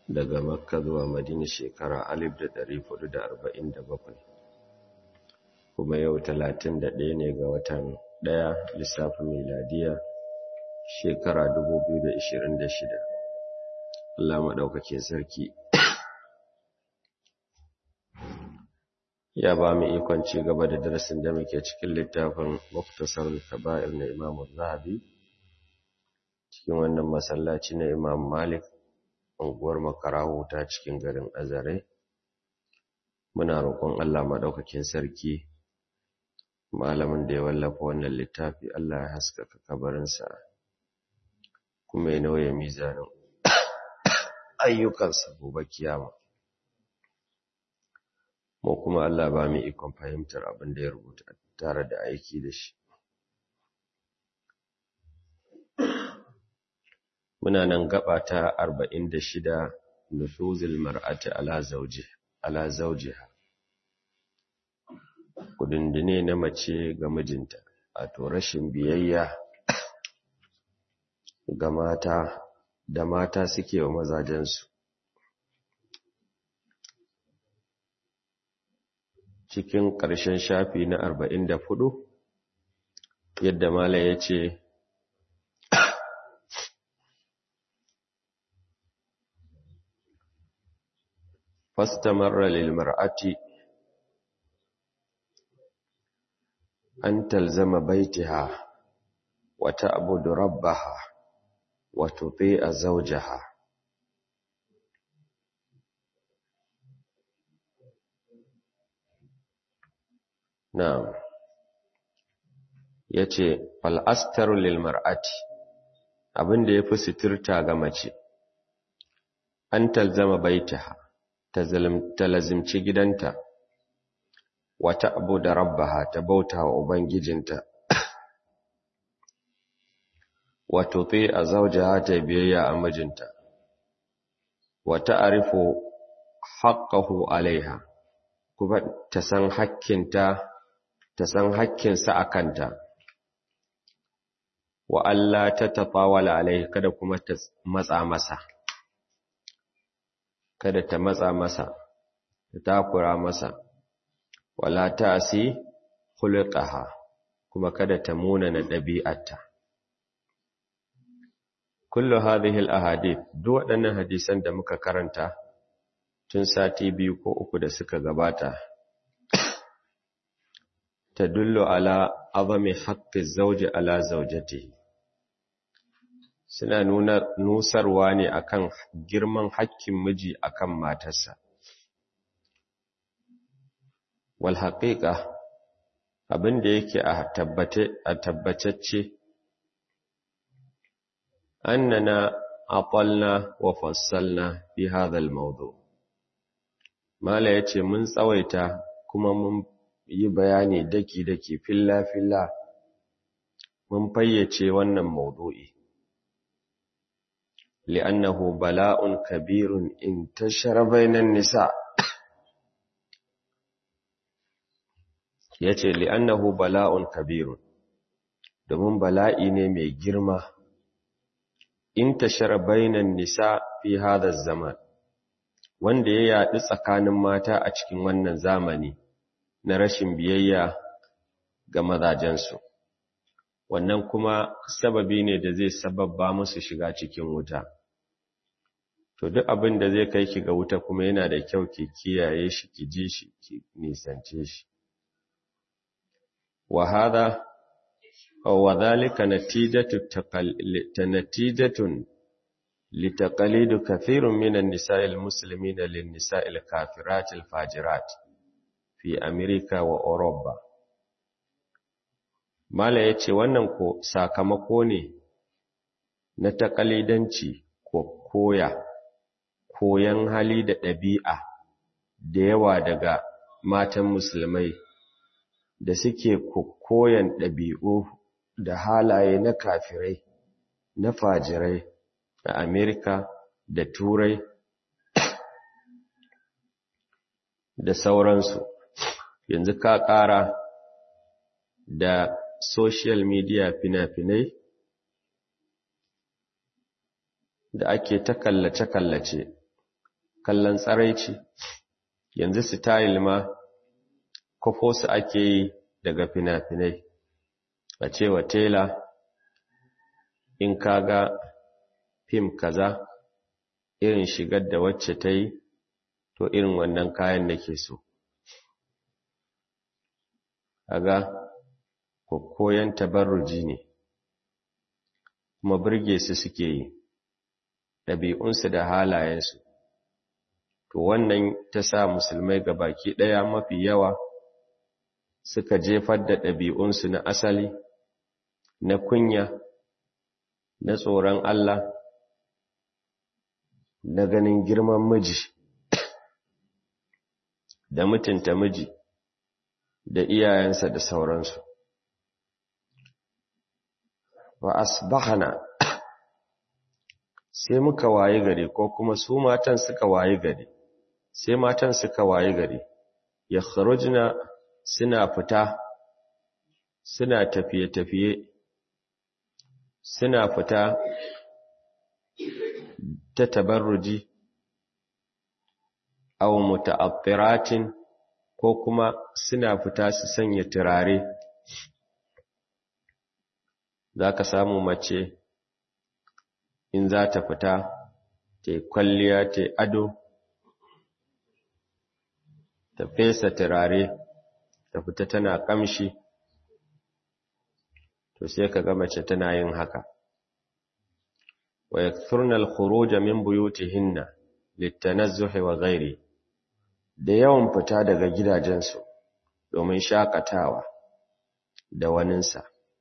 daga makka zuwa madina shekara alif da ɗari hudu da arba'in da bakwai kuma yau talatin da ɗaya ne ga watan ɗaya lissafin miladiya shekara dubu biyu da ishirin da shida Allah maɗaukakin sarki ya ba mu ikon ci gaba da darasin da muke cikin littafin muktasar kaba'ir na imamu zahabi cikin wannan masallaci na imam malik unguwar makarahu ta cikin garin azare muna roƙon Allah maɗaukakin sarki malamin da ya wallafa wannan littafi Allah ya haskaka kabarinsa kuma ya nauye mizanin ayyukansa gobe kiyama mu kuma Allah ba mu ikon fahimtar abin da ya rubuta tare da aiki da shi muna nan gaba ta 46 nufuzil mar'ati ala zawji ala zawjiha kudindine na mace ga mijinta wato rashin biyayya ga mata da mata suke wa mazajensu cikin ƙarshen shafi na 44 yadda mala ya ce فاستمر للمرأة أن تلزم بيتها وتعبد ربها وتطيع زوجها نعم yace fal astaru lil mar'ati abinda yafi sitirta ga mace an talzama baitaha ta lazimci gidanta wata abu da rabbaha ta bauta wa Ubangijinta, wato fi a zaujaha ta biyayya a mijinta, wata arifu haƙƙahu alaiha, kuma ta san hakkinta, ta san hakkinsa a kanta, wa Allah ta tafawala alaihi kada kuma ta matsa masa. kada ta matsa masa ta takura masa wala ta'si khulqaha kuma kada ta munana dabi'arta kullu hadhihi al-ahadith duk waɗannan hadisan da muka karanta tun sati biyu ko uku da suka gabata tadullu ala azami haqqi zawji ala zawjatihi suna nuna nusarwa ne akan girman hakkin miji akan matarsa wal haqiqa abin da yake a tabbate a tabbatacce annana aqalna wa fassalna fi hadha al mawdu mala yace mun tsawaita kuma mun yi bayani daki daki filla filla mun fayyace wannan mawdu'i لأنه بلاء كبير انتشر بين النساء yace li'annahu bala'un kabirun domin bala'i ne mai girma in tashara bainan nisa fi hadha zaman wanda ya yaɗu tsakanin mata a cikin wannan zamani na rashin biyayya ga mazajensu wannan kuma sababi ne da zai sababba musu shiga cikin wuta to duk abin da zai kai ki ga wuta kuma yana da kyau ki kiyaye shi ki ji shi ki nisance shi wa hada wa dhalika natijatu natijatun litaqalidu kathirun minan nisa'il muslimina lin nisa'il kafiratil fajirat fi america wa europa mala yace wannan ko sakamako ne na takalidanci ko koya koyan hali da ɗabi'a da yawa daga matan musulmai da suke koyan ɗabi'u da halaye na kafirai na fajirai a Amerika da Turai da sauransu yanzu ka ƙara da social media fina-finai da ake ta kallace-kallace kallon tsaraici yanzu style ma kwafo su ake yi daga fina-finai a cewa tela in kaga fim kaza irin shigar da wacce ta yi to irin wannan kayan da ke so kaga koyon tabarruji ne kuma burge su suke yi ɗabi'unsu da halayensu to wannan ta sa musulmai ga baki ɗaya mafi yawa suka jefar da ɗabi'unsu na asali na kunya na tsoron Allah na ganin girman miji da mutunta miji da iyayensa da sauransu wa asbahana sai muka waye gari ko kuma su matan suka waye gari sai matan suka waye gari ya kharujna suna fita suna tafiye-tafiye suna fita ta tabarruji aw muta'attiratin ko kuma suna fita su sanya turare zaka samu mace in za ta fita ta kwalliya ta ado ta fesa turare ta fita tana kamshi to sai ka ga mace tana yin haka wa yakthurna al-khuruj min buyutihinna litanazzuhi wa ghairi da yawan fita daga gidajensu domin shakatawa da waninsa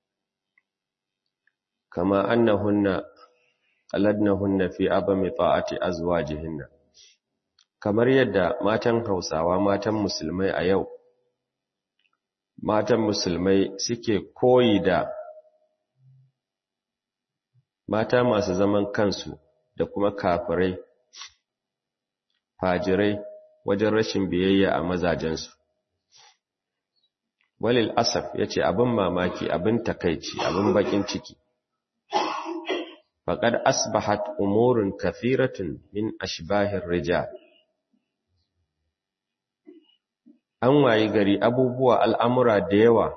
kama annahunna qaladnahunna fi abami ta'ati azwajihinna kamar yadda matan Hausawa matan musulmai a yau matan musulmai suke koyi da mata masu zaman kansu da kuma kafirai fajirai wajen rashin biyayya a mazajensu walil asaf yace abin mamaki abin takaici abin bakin ciki faqad asbahat umurun kathiratun min ashbahir rijal an wayi gari abubuwa al'amura da yawa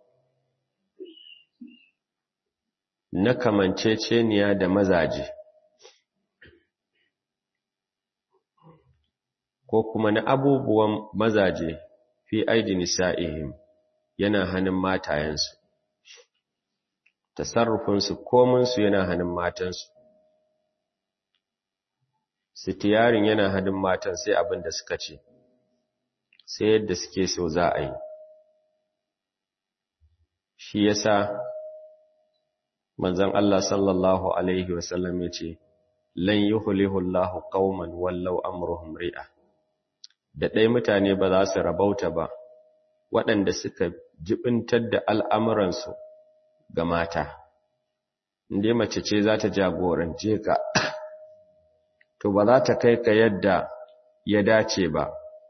na kamanceceniya da mazaje ko kuma na abubuwan mazaje fi aidi nisa'ihim yana hannun matayensu tasarrufinsu kominsu yana hannun matansu sitiyarin yana hannun matan sai abin da suka ce sai yadda suke so za a yi shi yasa manzon Allah sallallahu alaihi wasallam ya ce lan yuhlihu Allahu qauman wallau amruhum ri'a da ɗaya mutane ba za su rabauta ba waɗanda suka jibintar da al'amuransu ga mata inda mace ce za ta jagorance ka to ba za ta kai ka yadda ya dace ba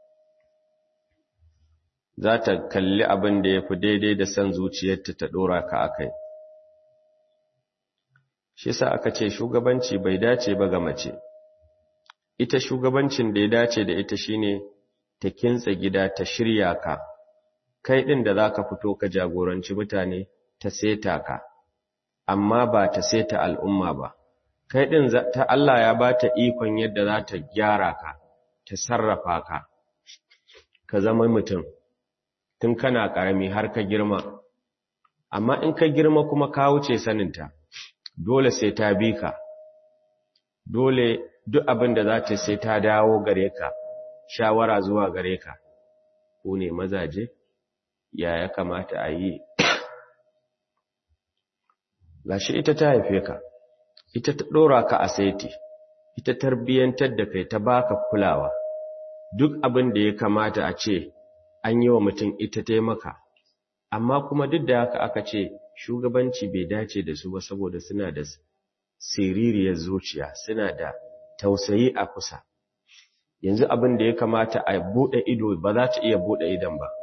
za ta kalli abin da ya fi daidai da son zuciyarta ta ɗora ka a kai shi sa aka ce shugabanci bai dace ba ga mace ita shugabancin da ya dace da ita shine ta kintsa gida ta shirya ka kai ɗin da za ka fito ka jagoranci mutane ta seta ka amma ba ta seta al'umma ba kai ɗin ta Allah ya ba ta ikon yadda za ta gyara ka ta sarrafa ka ka zama mutum tun kana ƙarami har ka girma amma in ka girma kuma ka wuce saninta dole sai ta bi ka dole duk abin da za ta sai ta dawo gare ka shawara zuwa gare ka ku ne mazaje ya ya kamata a yi gashi ita ta haife ka ita ta ɗora ka a saiti ita tarbiyyantar da kai ta baka kulawa duk abin da ya kamata a ce an yi wa mutum ita taimaka amma kuma duk da haka aka ce shugabanci bai dace da su ba saboda suna da siririyar zuciya suna da tausayi a kusa yanzu abin da ya kamata a buɗe ido ba za ta iya buɗe idon ba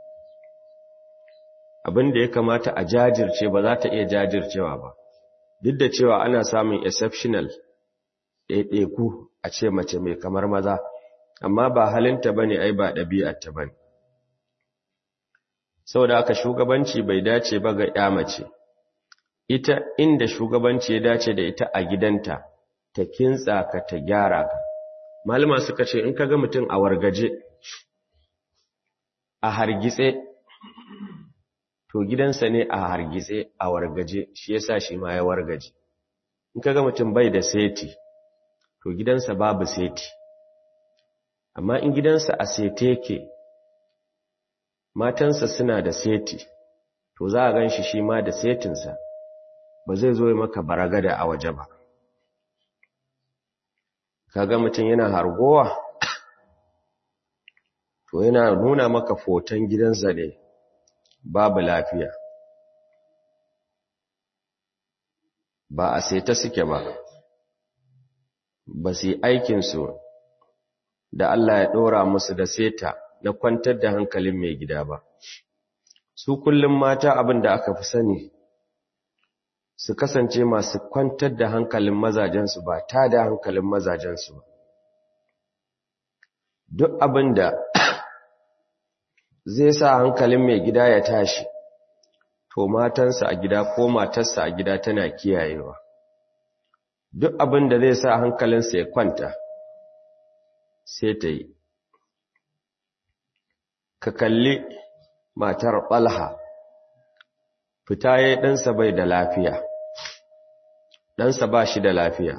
abin da ya kamata a jajirce ba za ta iya jajircewa ba duk da cewa ana samun exceptional ɗaiɗaiku a a ce mace mai kamar maza amma ba halinta bane ai ba ɗabi'arta bane saboda haka shugabanci bai dace ba ga ya mace ita inda shugabanci ya dace da ita a gidanta ta kintsa ka ta gyara ka malama suka ce in kaga mutum a wargaje a hargitse to gidansa ne a hargitse a wargaje shi yasa shi ma ya wargaje in kaga mutum bai da seti to gidansa babu seti amma in gidansa a sete yake matansa suna da seti to za a gan shi shi ma da setinsa ba zai zo maka baragada a waje ba kaga mutum yana hargowa to yana nuna maka foton gidansa ne babu lafiya ba a seta suke ba ba su yi aikinsu da Allah ya ɗora musu da seta na kwantar da hankalin mai gida ba su kullum mata abin da aka fi sani su kasance masu kwantar da hankalin mazajensu ba ta da hankalin mazajensu ba duk abin da zai sa hankalin mai gida ya tashi to matansa a gida ko matarsa a gida tana kiyayewa duk abin da zai sa hankalinsa ya kwanta sai ta yi ka kalli matar ɓalha fita ya ɗansa bai da lafiya ɗansa ba shi da lafiya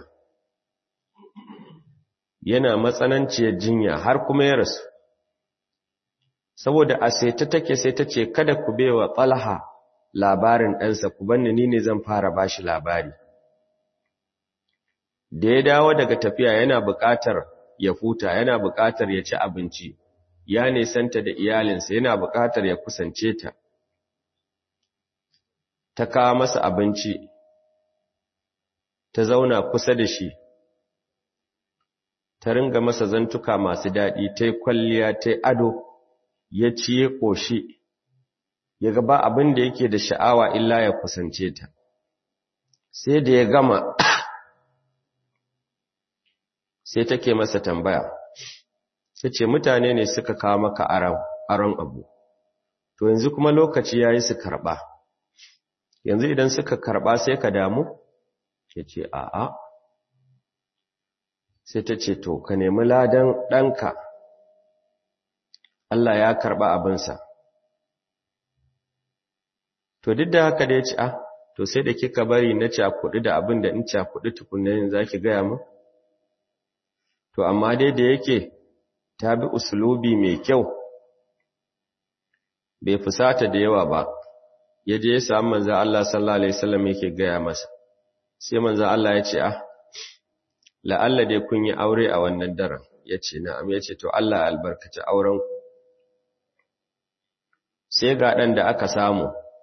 yana matsananciyar jinya har kuma ya rasu saboda a sai ta take sai ta ce kada ku bewa ɓalha labarin ɗansa ku banni ni ne zan fara ba shi labari da ya dawo daga tafiya yana buƙatar ya futa yana buƙatar ya ci abinci ya nesanta da iyalinsa yana buƙatar ya kusance ta ta kawo masa abinci ta zauna kusa da shi ta ringa masa zantuka masu daɗi ta yi kwalliya ta yi ado ya ci ya ƙoshi ya gaba abin da yake da sha'awa illa ya kusance ta sai da ya gama sai take masa tambaya sai ce mutane ne suka kawo maka aron abu to yanzu kuma lokaci ya yi su karɓa yanzu idan suka karɓa sai ka damu ya ce a'a sai ta ce to ka nemi ladan ɗanka Allah ya karɓa abinsa to duk da haka da ya ce a to sai da kika bari na cakuɗi da abin da in cakuɗi tukunan za ki gaya mu to amma dai da yake ta bi usulubi mai kyau bai fusata da yawa ba ya je ya samu manzan Allah sallallahu Alaihi wasallam yake gaya masa sai manzan Allah ya ce ah la'alla dai kun yi aure a wannan daren ya ce na'am ya ce to Allah albarkaci auren sai ga ɗan da aka samu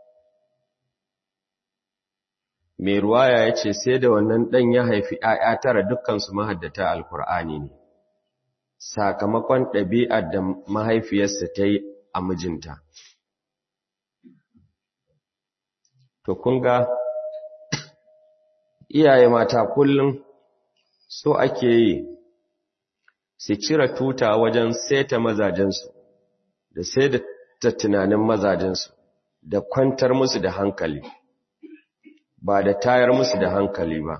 mai ruwaya ya ce sai da wannan ɗan ya haifi ‘ya'ya tara dukkansu mahaddata alkur'ani ne sakamakon ɗabi'ar da mahaifiyarsa ta yi a mijinta to kun ga iyaye mata kullum so ake yi su cire tuta wajen seta mazajensu da sai da tunanin mazajensu da kwantar musu da hankali ba da tayar musu da hankali ba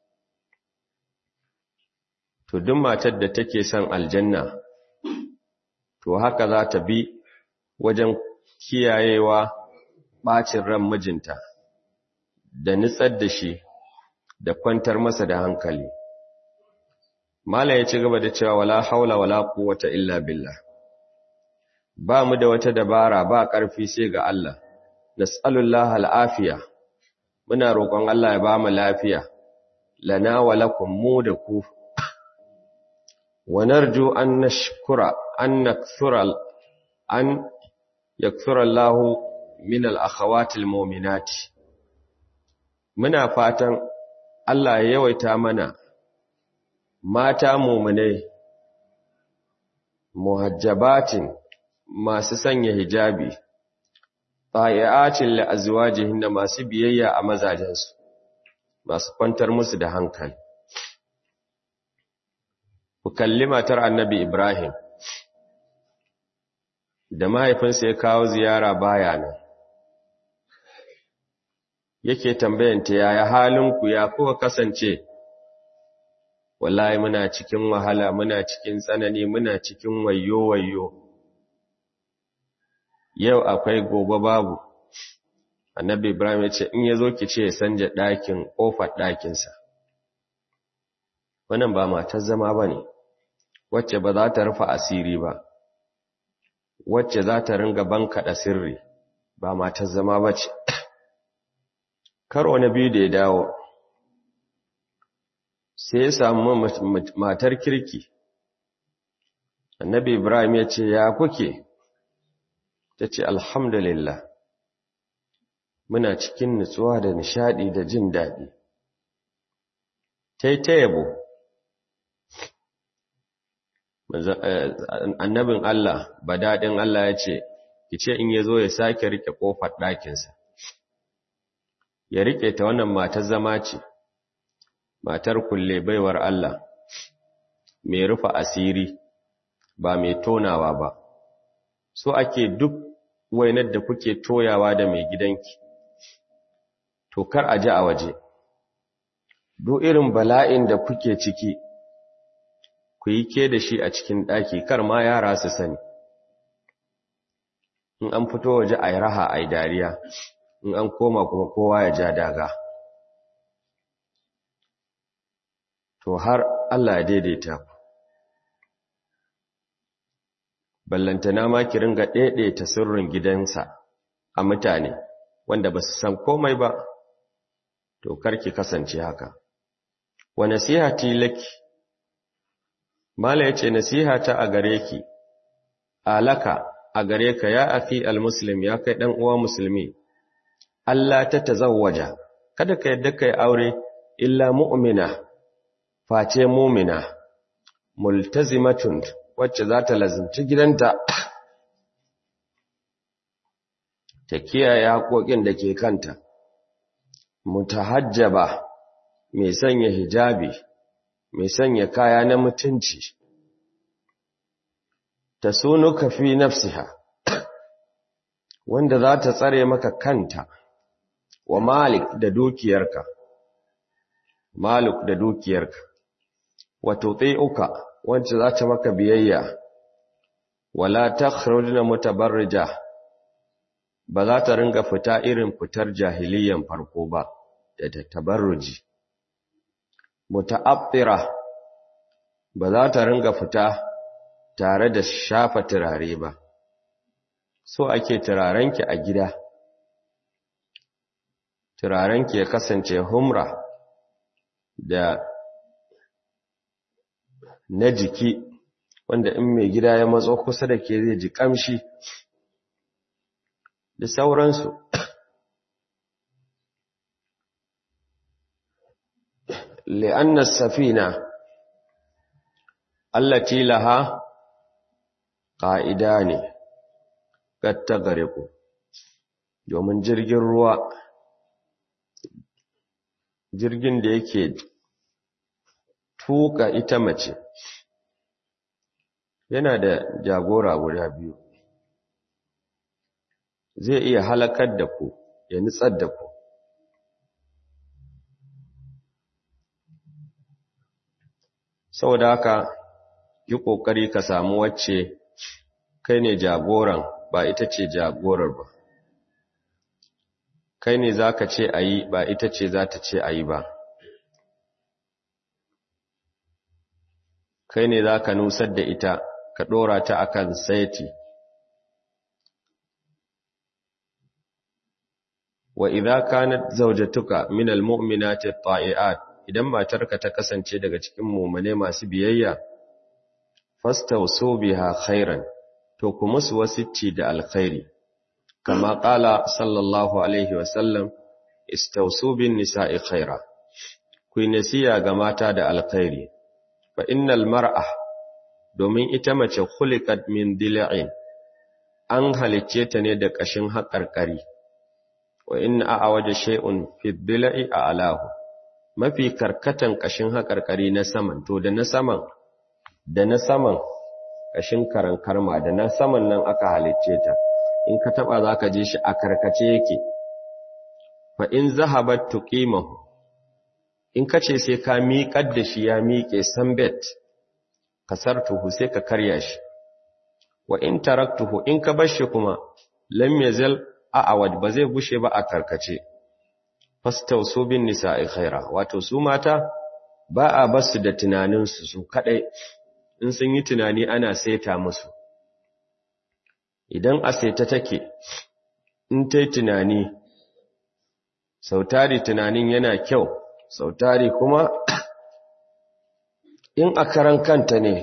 to duk matar da take son aljanna to haka za ta bi wajen kiyayewa ɓacin ran mijinta da nitsar da shi da kwantar masa da hankali Malam ya ci gaba da cewa wala haula wala quwwata illa billah ba mu da wata dabara ba ƙarfi sai ga Allah nas'alullahi al'afiya muna roƙon Allah ya ba mu lafiya lana wa lakum mu da ku wa narju an nashkura an nakthura an yakthura Allah min al-akhawati al-mu'minati muna fatan Allah ya yawaita mana mata mu'minai muhajjabatin masu sanya hijabi ta'iatin li azwajihinna masu biyayya a mazajensu masu kwantar musu da hankali ku kalli matar annabi Ibrahim da mahaifinsa ya kawo ziyara baya nan yake tambayanta yaya halinku ya kuka kasance wallahi muna cikin wahala muna cikin tsanani muna cikin wayo wayo yau akwai gobe babu annabi Ibrahim ya ce in ya zo ki ce ya sanja ɗakin ƙofar ɗakinsa wannan ba matar zama ba ne wacce ba za ta rufe asiri ba wacce za ta ringa bankaɗa sirri ba matar zama ba ce karo na biyu da ya dawo sai ya samu matar kirki annabi ibrahim ya ce ya kuke ta ce alhamdulillah muna cikin nutsuwa da nishadi da jin daɗi ta yi ta yabo annabin Allah ba daɗin Allah ya ce ki ce in ya zo ya sake rike ƙofar ɗakinsa ya rike ta wannan matar zama ce matar kulle baiwar Allah mai rufa asiri ba mai tonawa ba so ake duk wainar da kuke toyawa da mai gidanki to kar a ji a waje duk irin bala'in da kuke ciki ku yi ke da shi a cikin ɗaki kar ma yara su sani in an fito waje a yi raha a yi dariya in an koma kuma kowa ya ja daga to har Allah ya daidaita ku ballantana ma ki ringa daidaita sirrin gidansa a mutane wanda ba su san komai ba to karki kasance haka wa nasihati laki mala yace nasihata a gare ki alaka a gare ka ya afi almuslim ya kai dan uwa musulmi Allah ta tazawwaja kada ka yadda kai aure illa mu'mina face mu'mina multazimatun wacce za ta lazimci gidanta ta kiyaye haƙoƙin da ke kanta mutahajjaba mai sanya hijabi mai sanya kaya na mutunci ta sunuka fi nafsiha wanda za ta tsare maka kanta wa malik da dukiyarka malik da dukiyarka wa tuti'uka wacce za ta maka biyayya wala takhrujna mutabarrija ba za ta ringa fita irin fitar jahiliyan farko ba da ta tabarruji muta'affira ba za ta ringa fita tare da shafa turare ba so ake turarenki a gida turarenki ya kasance humra da na jiki wanda in mai gida ya matso kusa da ke zai ji kamshi da sauransu li'anna safina allati laha ƙa'ida ne gatta gare ku domin jirgin ruwa jirgin da yake tuka ita mace yana da jagora guda biyu zai iya halakar da ku ya nitsar da ku saboda haka yi ƙoƙari ka samu wacce kai ne jagoran ba ita ce jagorar ba kai ne za ka ce a yi ba ita ce za ta ce a yi ba kai ne za ka nusar da ita ka ɗora ta a kan saiti wa idza kanat zawjatuka min almu'minati at-ta'iat idan matarka ta kasance daga cikin mu'mine masu biyayya fastawsu biha khairan to ku musu wasicci da alkhairi kama qala sallallahu alaihi wa sallam istawsu bin nisa'i khaira ku nasiya ga mata da alkhairi fa innal mar'a domin ita mace khuliqat min dil'in an halicce ta ne da kashin haƙarƙari wa inna a'waja shay'un fi dil'i a'lahu mafi karkatan kashin haƙarƙari na saman to da na saman da na saman ƙashin karan karma da na saman nan aka halicce ta in ka taba za ka je shi a karkace yake fa in zahabat tuqimahu in ka ce sai ka miƙar da shi ya miƙe sambet kasartuhu sai ka karya shi wa in taraktuhu in ka bar shi kuma lam yazal a'awad ba zai gushe ba a karkace fastausu bin nisa'i khaira wato su mata ba a basu da tunaninsu su kadai in sun yi tunani ana saita musu idan a saita take in ta yi tunani sautari tunanin yana kyau sautari kuma in a karan kanta ne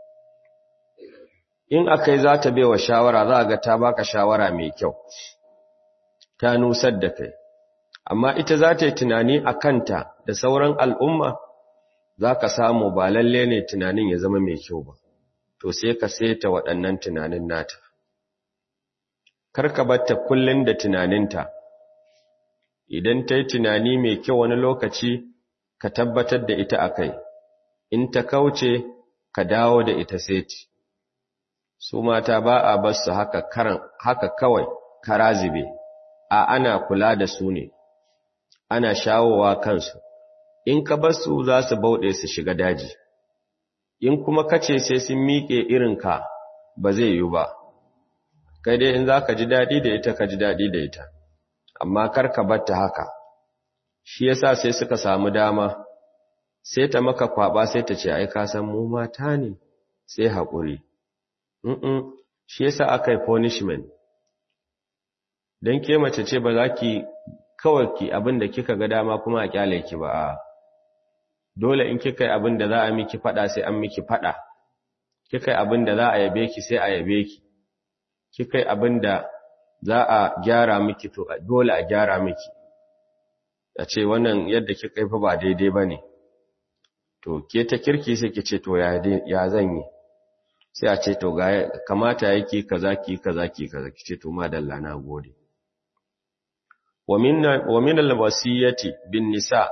in akai za ta bewa shawara za a ga ta baka shawara mai kyau ta nusar da kai amma ita za ta yi tunani a kanta da sauran al'umma za ka samu ba lalle ne tunanin ya zama mai kyau ba to sai ka seta waɗannan tunanin nata karka batta kullum da tunaninta idan ta yi tunani mai kyau wani lokaci ka tabbatar da ita a kai in ta kauce ka dawo da ita seti su mata ba a bar su haka karan haka kawai karazibe a ana kula da su ne ana shawowa kansu in ka bar su za su bauɗe su shiga daji in kuma kace sai sun miƙe irinka ba zai yi ba kai dai in za ka ji daɗi da ita ka ji daɗi da ita amma kar ka bar ta haka shi yasa sai suka samu dama sai ta maka kwaba sai ta ce ai ka san mu mata ne sai haƙuri mm shi yasa aka yi punishment dan ke mace ce ba za ki kawai ki abin da kika ga dama kuma a kyale ki ba dole in kika yi abin da za a miki fada sai an miki fada kika yi abin da za a yabe ki sai a yabe ki kika yi abin da za a gyara miki to dole a gyara miki a ce wannan yadda kika yi fa ba daidai ba ne to ke ta kirki sai ki ce to ya zan yi sai a ce to ga kamata yake kaza ki kaza ki kaza ki ce to madalla na gode wa min al-wasiyati bin nisa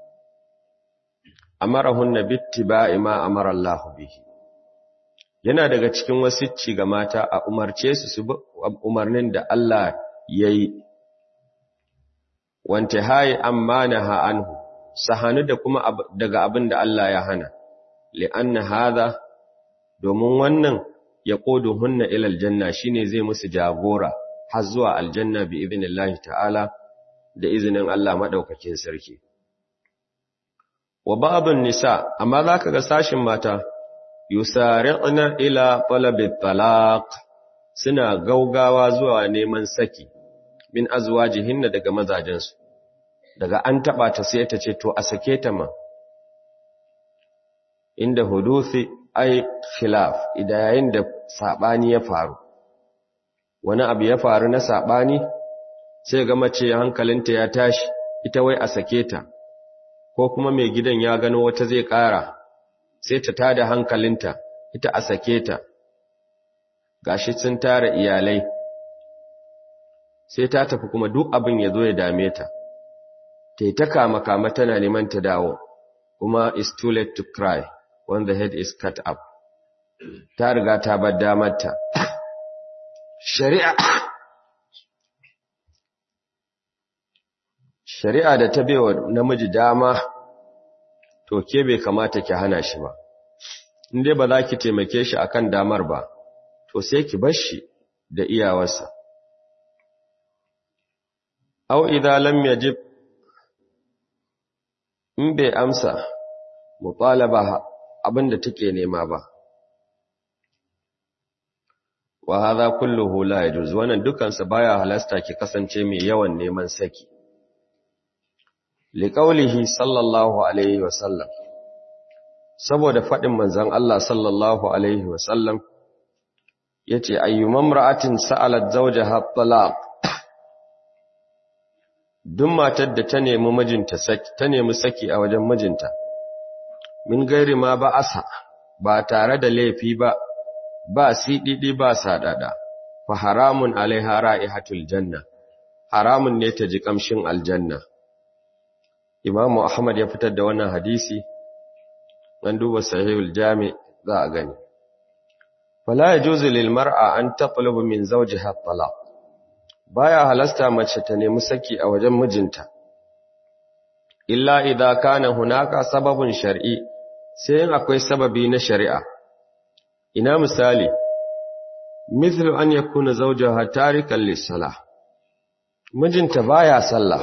amarahunna bittiba'i ma amara Allah bihi yana daga cikin wasicci ga mata a umarce su su umarnin da Allah yayi wante hayi amanaha anhu sahanu da kuma daga abin da Allah ya hana li'anna hadha domin wannan ya hunna ila aljanna shine zai musu jagora har zuwa aljanna bi idnillahi ta'ala da izinin Allah madaukakin sarki wa ba'dun nisa amma zaka ga sashin mata yusari'na ila talabi talaq suna gaugawa zuwa neman saki min azwajihinna daga mazajensu daga an taba ta sai ta ce to a sake ta ma inda huduthi ai khilaf idan yayin da sabani ya faru wani abu ya faru na sabani sai ga mace hankalinta ya tashi ita wai a sake ta ko kuma mai gidan ya gano wata zai ƙara sai ta tada hankalinta ita a sake ta gashi sun tara iyalai sai ta tafi kuma duk abin ya zo ya dame ta ta yi ta kama-kama tana neman ta dawo kuma is too late to cry when the head is cut up ta riga ta bar damarta shari'a shari'a da ta bewa namiji dama to ke bai kamata ki hana shi ba inda ba za ki taimake shi akan damar ba to sai ki bar shi da iyawarsa au idza lam yajib in bai amsa mutalaba abinda take nema ba wa hadha kulluhu la yajuz wannan dukan sa baya halasta ki kasance mai yawan neman saki liqaulihi sallallahu alaihi wasallam saboda fadin manzon Allah sallallahu alaihi wasallam yace ayyumam ra'atin sa'alat zawjaha talaq duk matar da ta nemi mijinta saki ta nemi saki a wajen mijinta min gairi ma ba asa ba tare da laifi ba ba sididi ba sadada fa haramun alaiha ra'ihatul janna haramun ne ta ji kamshin aljanna imamu ahmad ya fitar da wannan hadisi an duba sahihul jami za a gani fala yajuzu lil mar'a an tatlubu min zawjiha talaq baya halasta mace ta nemi saki a wajen mijinta illa idza kana hunaka sababun shar'i sai in akwai sababi na shari'a ina misali mithlu an yakuna zawjaha tarikan lis-salah mijinta baya sallah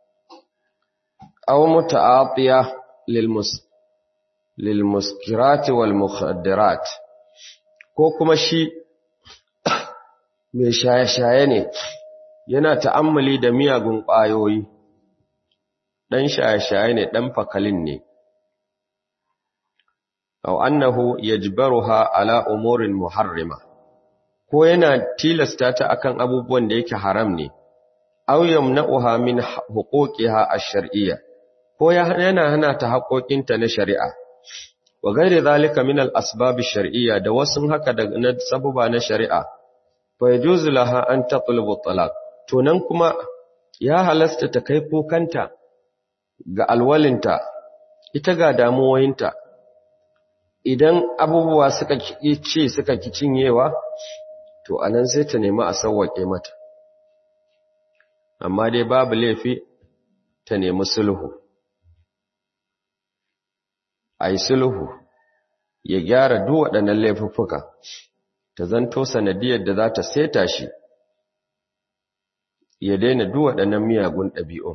aw muta'atiya lil-mus lil-muskirat wal-mukhaddarat ko kuma shi mai shaye-shaye ne yana ta'ammali da miyagun ƙwayoyi dan shaye-shaye ne dan fakalin ne aw annahu yajbaruha ala umurin muharrima ko yana tilasta ta akan abubuwan da yake haram ne aw yamna'uha min huquqiha ash-shar'iyya ko yana hana ta haƙoƙinta na shari'a wa gairi zalika min al-asbab ash-shar'iyya da wasu haka da na sababa na shari'a fa yajuzu laha an tatlubu talaq to nan kuma ya halasta ta kai kokanta ga alwalinta ita ga damuwoyinta idan abubuwa suka ce suka ki cinyewa to anan sai ta nemi a sauwake mata amma dai babu laifi ta nemi sulhu ai sulhu ya gyara duk waɗannan laifuffuka ta zanto sanadiyar da za ta seta shi ya daina duk waɗannan miyagun ɗabi'un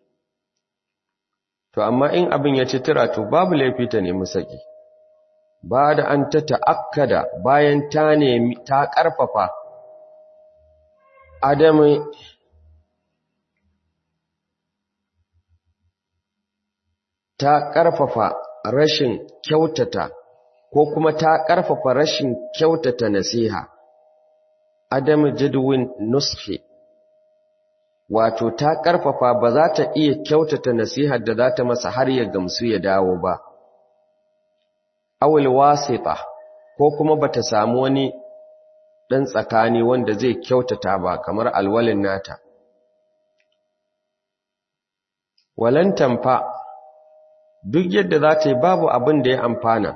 to amma in abin ya ci tura to babu laifi ta nemi saki ba da an ta ta'akkada bayan ta nemi ta ƙarfafa adamu ta ƙarfafa rashin kyautata ko kuma ta ƙarfafa rashin kyautata nasiha adamu jadwin nushi wato ta ƙarfafa ba za ta iya kyautata nasihar da za ta masa har ya gamsu ya dawo ba awul wasita ko kuma bata samu wani dan tsakani wanda zai kyautata ba kamar alwalin nata walan tamfa duk yadda za ta yi babu abin da ya amfana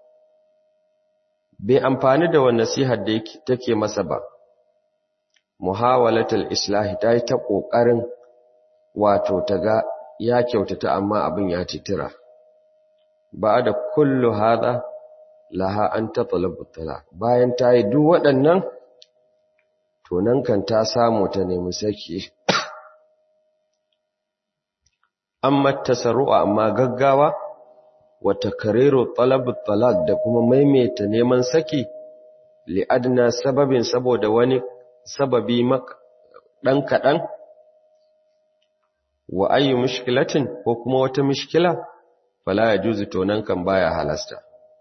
bai amfani da wannan nasihar da take masa ba muhawalatul islahi ta yi ta ƙoƙarin wato ta ga ya kyautata amma abin ya titira ba da kullu hada laha an tatalabu tala bayan ta yi duk waɗannan to nan kan ta samu ta nemi saki amma tasarru'a amma gaggawa wa takriru talabu talaq da kuma maimaita neman saki li adna sababin saboda wani sababi ɗan kaɗan wa ayyu mushkilatin ko kuma wata mushkila fala ya juzu tonan kan baya halasta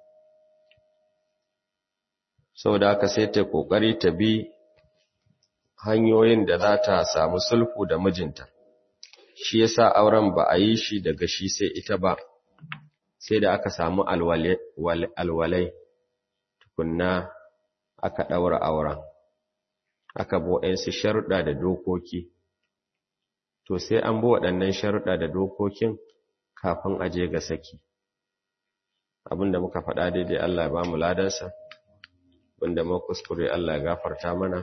saboda haka sai ta kokari ta bi hanyoyin da za ta samu sulhu da mijinta shi yasa auren ba a yi shi daga shi sai ita ba sai da aka samu alwalai tukunna aka ɗaura auren aka bo su sharuɗa da dokoki to sai an bi waɗannan sharuɗa da dokokin kafin a je ga saki abinda muka faɗa daidai Allah ya ba mu ladansa wanda mu kuskure Allah ya gafarta mana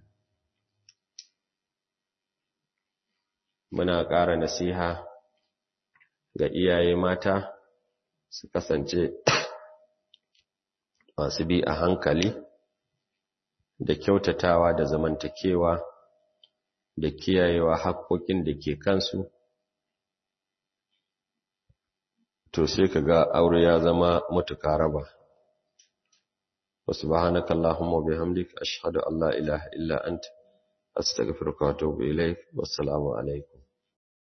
muna ƙara nasiha ga iyaye mata su kasance masu bi a hankali da kyautatawa da zamantakewa da kiyayewa haƙoƙin da ke kansu to sai ka ga aure ya zama mutuka raba wa subhanaka allahumma bihamdika ashhadu an la ilaha illa anta astaghfiruka wa atubu ilaik wassalamu alaikum